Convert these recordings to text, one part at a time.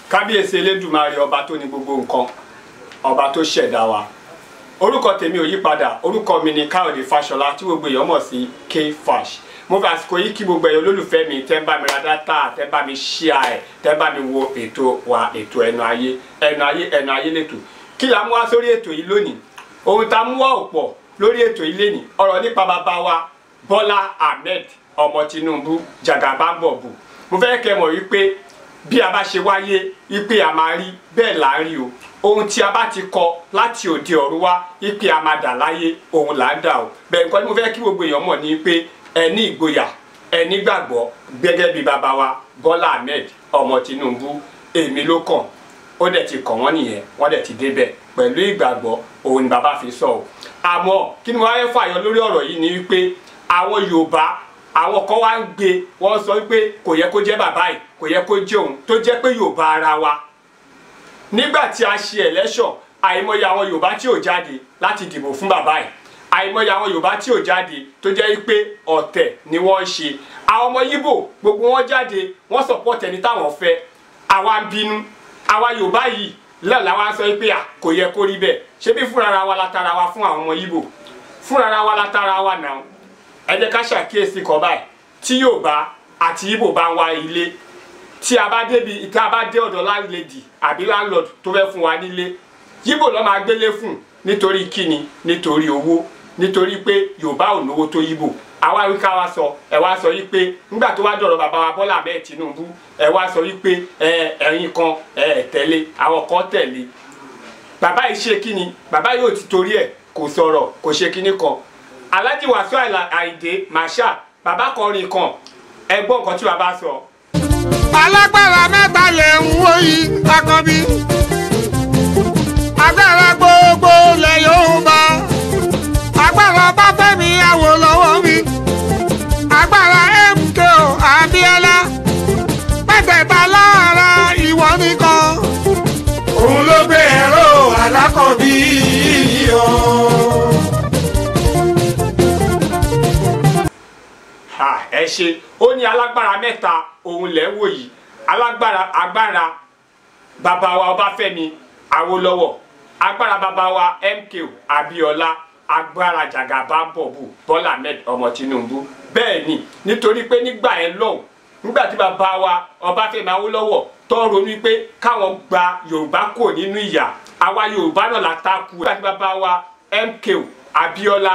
kábíyèsí elédùmarè ọba tó ní gbogbo nǹkan ọba tó ṣẹ̀dá wa orúkọ tèmi ò yí padà orúkọ mi ni káyọ̀dé fáṣọlá tí gbogbo èèyàn mọ̀ sí k-fash mo fi àsìkò yìí kí gbogbo èèyàn olólùfẹ́ mi tẹ́ ń bá mi ra dátà tẹ́ ń bá mi ṣíà ẹ̀ tẹ́ ń bá mi wo ètò wa ètò ẹnu ayé ẹnu ayé ẹnu ayé lẹ́tò kí la mú wá sórí ètò yìí lónìí ohun tá a mú wá ò pọ̀ lórí ètò yìí lénìí ọ̀rọ̀ nípa bàbá wa bọ́lá ahmed ọmọ tinubu jagabambọ̀bù mo fẹ́ kẹ́ mọ̀ wípé bí a bá ṣe wáyé wípé a máa rí bẹ́ẹ̀ là ń rí o ohun tí a bá ti kọ láti òde ọ̀run wá wípé a máa dà láyé òun là ń dà o bẹ́ẹ̀ nǹkan tí mo fẹ́ kí gbogbo èèyàn mọ̀ ni pé ẹ ní ìgboyà ẹ nígbàgbọ́ gẹ́gẹ́ bí bàbá wa bọ́lá ahmed ọmọ tinubu èmi ló kàn ó dẹ̀ ti kàn wọ́n nìyẹn wọ́n dẹ̀ ti débẹ̀ pẹ̀lú ìgbàgbọ́ òun ni bàbá fi sọ o àmọ́ kí ni wọ́n á fàyọ lórí ọ̀rọ̀ yìí ni wípé àwọn yorùbá àwọn kan wá ń gbé wọ́n sọ wípé kò yẹ kó jẹ́ bàbá yìí kò yẹ kó jẹ́ òun tó jẹ́ pé yorùbá ara wa nígbà tí a ṣe election àìmọye àwọn yorùbá tí ò jáde láti dìbò fún bàbá yìí àìmọye àwọn yorùbá tí ò jáde tó jẹ́ pé ọ̀tẹ̀ ni wọ́n ń ṣe àwọn ọmọ yíbò gbogbo wọn jáde wọ́n support ẹni táwọn fẹ́ àwa ń bínú àwa yorùbá yìí lẹ́ọ̀ làwa sọ pé à kò yẹ kó rí bẹ́ẹ̀ ṣé bí fúnra wa la tara wa fún àwọn ọmọ yíbò fúnra wa la tara wa náà ẹ jẹ́ ká ṣàkíyèsí kan báyìí tí yorùbá àti yíbò bá ń wá ilé tí a bá débi tí a bá dé ọ̀dọ̀ landlady àbí landlord tó fẹ́ fún wa nílé yíbò ló máa gbélé fún nítorí kíni nítorí owó nítorí pé yorùbá ò lówó tó yíbò àwa wí ká wá sọ ẹ wá sọ wípé nígbà tó wá dọ̀rọ̀ bàbá wa bọ́lá bẹ́ẹ̀ tinubu ẹ wá sọ wípé ẹ ẹ̀yin kan ẹ tẹ̀lé àwọn kan tẹ̀lé bàbá yìí ṣe kíni bàbá yóò ti torí ẹ̀ kò sọ̀rọ̀ kò ṣe kíní kan alhaji wàsíù àìdè masha bàbá kan rìn kan ẹ gbọ́ nǹkan tí bàbá sọ. alágbára mẹ́ta lè ń wó yìí akọbí agbára gbogbo lẹ̀ Yorùbá agbára Ọbáfẹ́mi Awólọ́wọ̀ mi agbára MKO Abíọ́lá mẹ́tẹ̀ẹ̀ta lára ìwọ nìkan òun ló gbé ẹ̀rọ alákọ̀bí yìí o. ha ẹ ṣe ó ní alágbára mẹ́ta òun lẹ́ ń wò yìí alágbára agbára bàbá wa Ọbáfẹ́mi Awólọ́wọ̀ agbára bàbá wa MKO Abíọ́lá agbára Jàgàbámbọ̀bù Bọ́lá Ahmed ọmọ Tinubu bẹ́ẹ̀ ni nítorí pé nígbà yẹn lọ́hùn nígbà tí bàbá wa Ọbáfẹ́mi Awólọ́wọ̀ tó ronú pé káwọn gba Yorùbá kò nínú ìyà àwa Yorùbá náà la takú nígbà tí bàbá wa MKO Abíọ́lá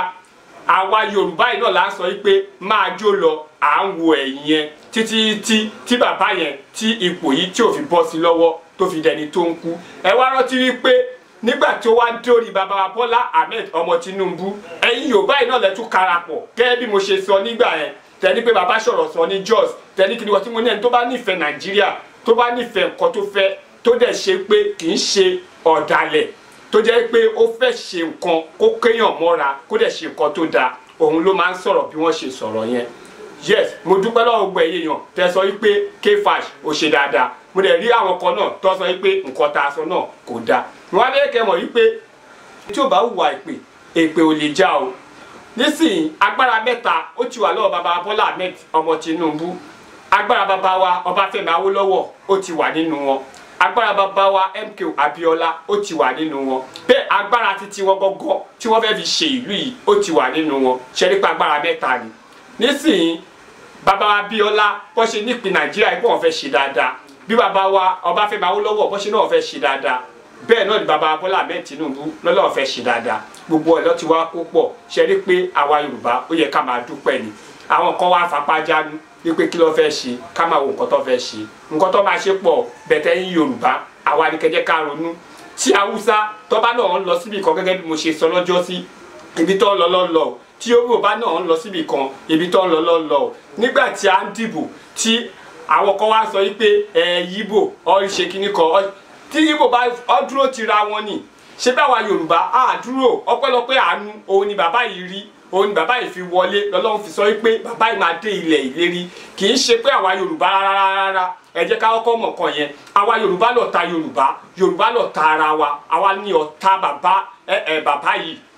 àwa yorùbá yìí náà la sọ pé máa jó lọ à ń wo ẹ̀yìn yẹn títí tí tí bàbá yẹn tí ipò yìí tí ò fi bọ́ sí lọ́wọ́ tó fi dẹni tó ń kú ẹ wá rántí wípé nígbà tí ó wá dórí bàbá wa bọ́lá ahmed ọmọ tinubu ẹ̀yin yorùbá yìí náà lẹ́tún karapọ̀ gẹ́gẹ́ bí mo ṣe sọ nígbà yẹn tẹni pé bàbá sọ̀rọ̀ sọ ní jos tẹni kí ni wọ́n ti mú ní ẹni tó bá nífẹ̀ẹ́ nàìjíríà tó bá nífẹ̀ẹ́ nǹkan tó fẹ́ tó dẹ̀ ṣe pé kì í ṣe ọ̀dàlẹ̀ tó jẹ́ pé ó fẹ́ ṣe nǹkan kó kéèyàn mọ́ra kó dẹ̀ ṣe nǹkan tó dáa òun ló máa ń sọ̀rọ̀ bí wọ́n ṣe sọ̀rọ̀ yẹn yes mo dúpẹ́ lọ́wọ́ gbogbo ẹ̀yẹ yàn tẹ́ sọ wípé kfash ò ṣe dáadáa mo dẹ̀ rí àwọn kan náà tó sọ wípé nǹkan tá a sọ náà kò dáa wọn á lè kẹ́ mọ̀ wípé tí ò bá hùwà èpè èpè ò lè já o nísìnyí agbára mẹ́ta ó ti wà lọ́wọ́ bàbá Bọ́lá Ahmed ọmọ Tinubu agbára bàbá wa Ọbáfẹ́mi Awólọ́wọ̀ ó ti wà nínú wọn agbára bàbá wa MKO Abíọ́lá ó ti wà nínú wọn bẹ́ẹ̀ agbára títí wọn gọ́gọ́ tí wọ́n fẹ́ẹ́ fi ṣe ìlú yìí ó ti wà nínú wọn ṣẹlẹpẹ agbára mẹ́ta ni nísìnyí bàbá wa Abíọ́lá bó ṣe nípìn Nàìjíríà yìí pé wọ́n fẹ́ẹ́ ṣe dáadáa bí bàbá wa Ọbáfẹ́mi Awólọ́wọ̀ bó ṣe náà fẹ́ẹ́ ṣe dáadáa bẹ́ẹ̀ náà ni bàbá Bọ́lá Ahmed Tinubu lọ́lọ́wọ́ fẹ́ẹ́ ṣe dáadáa gbogbo ẹ̀ lọ́ ti wá kó pọ̀ ṣe rí pé àwa Yorùbá ó yẹ ká máa dúpẹ́ ni àwọn kan wá fapá jánu wípé kí ló fẹ́ ṣe ká máa wo nǹkan tó fẹ́ ṣe nǹkan tó máa ṣe pọ̀ bẹ̀tẹ̀ ń Yorùbá àwa ni kẹjẹ ká ronú tí haúsá tọ́ba náà ń lọ síbi kan gẹ́gẹ́ bí mo ṣe sọ lọ́jọ́ sí ibi tó ń lọ lọ́lọ́ tí yorùbá náà ń lọ síbi kan ibi tó ń lọ lọ́lọ́ nígbà tí a ń dìbò tí àwọn kan wá sọ wípé ẹ yíbò ọ ṣe kíní kan tí yíbò bá ọ dúró ti ra wọn ni ṣé báwa yorùbá á dúró ọpẹ́lọpẹ́ àánú òun ni bàbá yìí rí òun ni bàbá yìí fi wọlé lọ́lọ́run fi sọ wípé bàbá yìí máa dé ilẹ̀ ìlérí kì í ṣe pé àwa yorùbá rárá rárá ẹ jẹ́ ká kọ́kọ́ mọ̀ kan yẹn àwa yorùbá lọ̀tá yorùbá yorùbá lọ̀tá ara wa àwa ní ọ̀tá bàbá ẹ ẹ bàbá yìí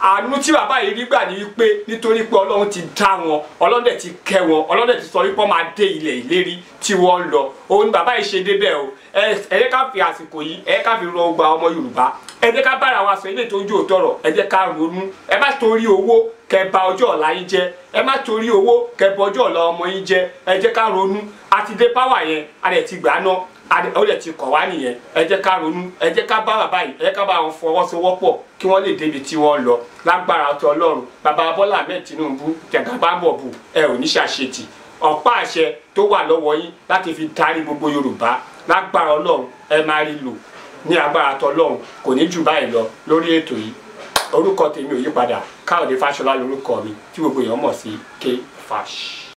àánú tí bàbá yìí rí gbà ní wípé nítorí pé ọlọ́run ti dá wọn ọlọ́run dẹ̀ ti kẹ́ wọn ọlọ́run dẹ̀ ti sọ wípé wọ́n máa dé ilẹ̀ ìlérí tí wọ́n ń lọ òun ni bàbá yìí ṣe débẹ̀ o ẹ ẹ jẹ́ ká fi àsìkò yìí ẹ jẹ́ ká fi rọ gba ọmọ yorùbá ẹ jẹ́ ká bára wa sọ ilé tó ń jó tọrọ ẹ jẹ́ ká ronú ẹ má torí owó kẹ́ bà ọjọ́ ọ̀la yín jẹ́ ẹ má torí owó kẹ́ bà ọjọ́ ọ̀la ọmọ yín jẹ́ ẹ jẹ́ ká ronú àti dé páwà yẹn a dẹ̀ ti gbà náà ó lè ti kọ̀ wá nìyẹn ẹ jẹ́ ká ronú ẹ jẹ́ ká bá bàbá yìí ẹ jẹ́ ká bá wọn fọwọ́sowọ́pọ̀ kí wọ́n lè débi tí wọ́n lọ lágbára ọtọ ọlọ́run bàbá bọ́lá ahmed tinubu jẹ̀gàbábọ̀bù ẹ ò ní ṣàṣetì ọ̀pá àṣẹ tó wà lọ́wọ́ yín láti fi darí gbogbo yorùbá lágbára ọlọ́run ẹ máa rí lò ní agbára ọtọ ọlọ́run kò ní jù báyìí lọ lórí ètò yìí orúkọ tèmi ò yípadà káyọ̀dé fáṣọlá lórúkọ mi tí gbogbo èèyàn mọ̀ sí k fash.